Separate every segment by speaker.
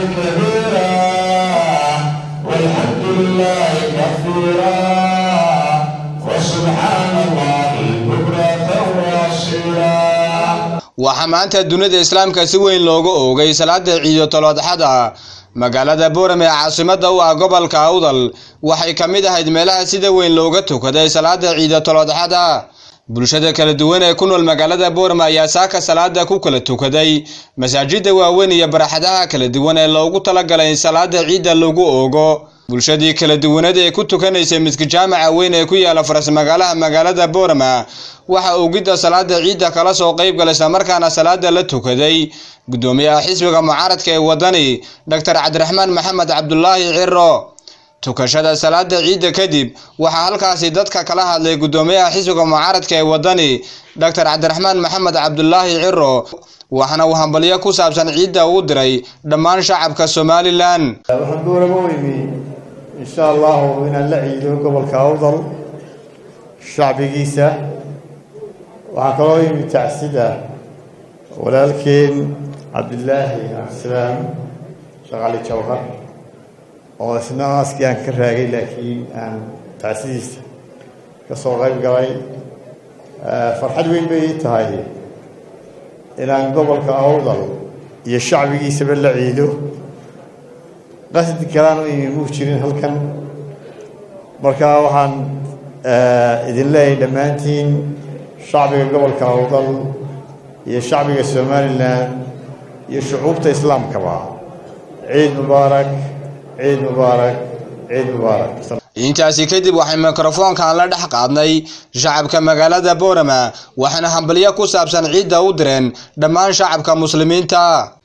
Speaker 1: كبيرا والحمد لله كثيرا وسبحان الله بكرة وأصيلا
Speaker 2: waxaa maanta dunida islaamka si weyn looga oogay salaada ciido toloodxada magaalada boorame ee caasimada u ah gobolka awdal waxay ka mid ahayd meelaha sida weyn looga tukaday salaada ciido toloodxada bulshada kala duwan ee ku nool magaalada boorame ayaa saaka salaada ku kala tukaday masaajida waaweyn iyo baraxadaha kala duwan ee loogu talagalay in salaada ciidda lagu oogo bulshadii kala duwanada ee ku tukanaysay miski jaamaca weyn ee ku yaala faras magaalaha magaalada boorama waxa oogidda salaada ciidda kala soo qayb galay islamarkaana salaada la tukaday guddoomiyaha xisbiga mucaaradka ee wadani doctor cabdiraxmaan maxamed cabdulaahi ciro tukashada salaada ciidda kadib waxaa halkaasi dadka kala hadlay guddoomiyaha xisbiga mucaaradka ee wadani doctor cabdiraxmaan maxamed cabdulaahi ciro waxaana uu hambalyo ku saabsan ciidda uu diray dhammaan shacabka somalilan
Speaker 3: waxaan boorama u imi insha allahu inaan la ciido gobolka awdal shacbigiisa waxaan kaloo imi tacsida walaalkeen cabdilaahi cabdisalaam shaqali jawhar oo isna aaskii aan ka raagay laakiin aan tacsidiisa ka soo qayb galay farxad weyn bay ii tahay inaan gobolka awdal iyo shacbigiisaba la ciido qasdi kalaan u imi muu jirin halkan marka waxaan idin leeyahay dhammaantiin shacbiga gobolka awdal iyo shacbiga somalilan iyo shucuubta islaamkaba ciid mubaarak ciid mubaarak ciid mubaarak
Speaker 2: intaasi kadib waxay mikrofoonkan la dhex qaadnay shacabka magaalada boorama waxaana hambalyo ku saabsan ciidda u direen dhammaan shacabka muslimiinta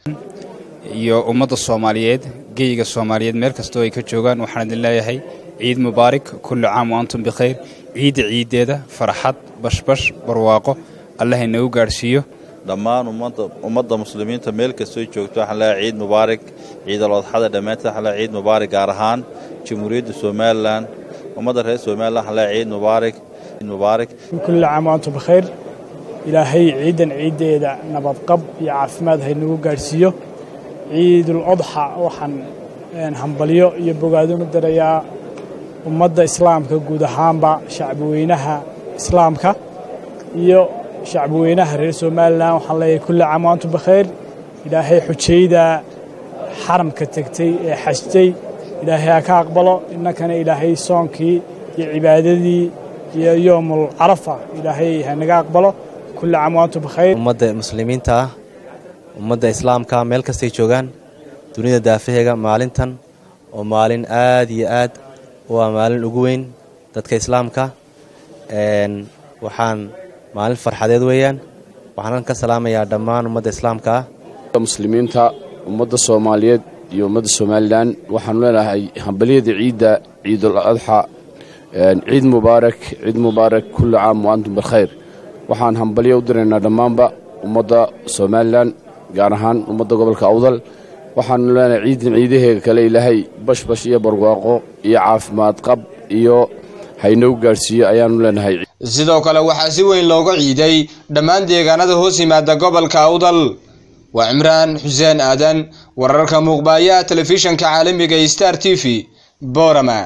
Speaker 4: iyo ummadda soomaaliyeed geyiga soomaaliyeed meel kastoo ay ka joogaan waxaan idin leeyahay ciid mubaarak kulli caam wa antum bikhayr ciidda ciiddeeda farxad bashbash barwaaqo allah inagu gaadhsiiyo
Speaker 5: dhammaan ummadda muslimiinta meel kastoo joogto waxaan leeyahay ciid mubaarak ciidal odxada dhammaanteed waxaan leeyahay ciid mubaarak gaar ahaan jamhuuriyadda somalilan ummadda reer somalilan waxaan leeyahay ciid mubaarak ciid mubaarak
Speaker 6: kulli caam wa antum bikhayr ilaahay ciidan ciiddeeda nabadqab iyo caafimaad haynagu gaadhsiiyo ciidul odxa waxaan hambalyo iyo bogaadunu dirayaa ummadda islaamka guud ahaanba shacbiweynaha islaamka iyo shacbiweynaha reer somalilan waxaan leeyahay kulli caam wa antum bikhayr ilaahay xujayda xaramka tegtay ee xajtay ilaahay ha ka aqbalo innakana ilaahay soonkii iyo cibaadadii iyo yoomul carafa ilaahay hanaga aqbalo kulli caam wa antum bikhayr
Speaker 7: ummadda muslimiinta ah ummadda islaamka meel kastay joogaan dunida daafaheega maalintan oo maalin aad iyo aad waa maalin ugu weyn dadka islaamka waxaan maalin farxadeed weeyaan waxaan ka salaamayaa dhammaan ummadda islaamka ah
Speaker 8: muslimiinta ummadda soomaaliyeed iyo ummadda somalilan waxaanu leenahay hambalyada ciidda ciidul adxa ciid mubaarak ciid mubaarak kulli caam wa antum bilkhayr waxaan hambalyo u diraynaa dhammaanba ummadda somalilan gaar ahaan ummadda gobolka awdal waxaanu leenahay ciidan ciidaheega kale ilaahay bashbash iyo barwaaqo iyo caafimaad qab iyo haynagu gaadhsiiyo ayaanu leenahay
Speaker 2: sidoo kale waxaa si weyn looga ciiday dhammaan deegaanada hoos yimaada gobolka awdal waa cimraan xuseen aadan wararka muuqbaayaha telefishanka caalamiga star t v boorama